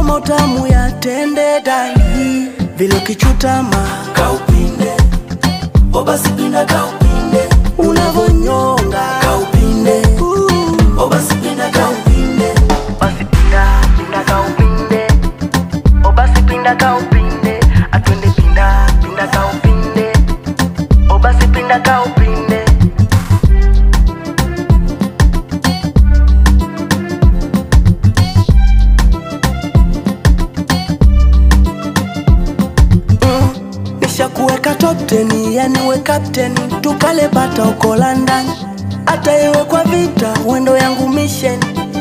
kama utamu ya tende dali vile ukichutama kaupinde o basi pinda kaupinde unavonyonga kaupinde Uh. o basi pinda kaupinde basi pinda pinda kaupinde o basi pinda kaupinde atwende pinda pinda kaupinde o basi pinda kaupinde nishakuweka top 10 yani we captain tukale bata uko London hata iwe kwa vita wendo yangu mission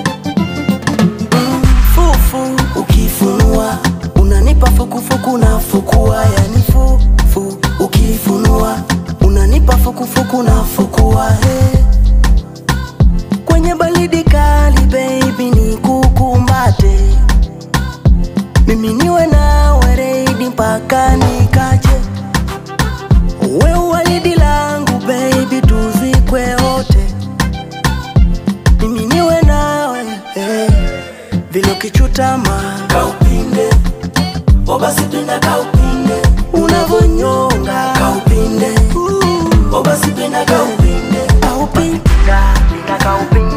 mm, fufu ukifunua unanipa fukufuku na fukua yani fufu ukifunua unanipa fukufuku na fukua hey. kwenye baridi kali baby ni kukumbate mimi niwe nawe reidi mpaka nikache we uwaridi langu baby tuzikwe wote mimi niwe nawe eh. vile ukichutama kaupinde o basi pinda kaupinde unavonyonga kaupinde Uh, o basi pinda kaupinde aupi pinda pinda kaupinde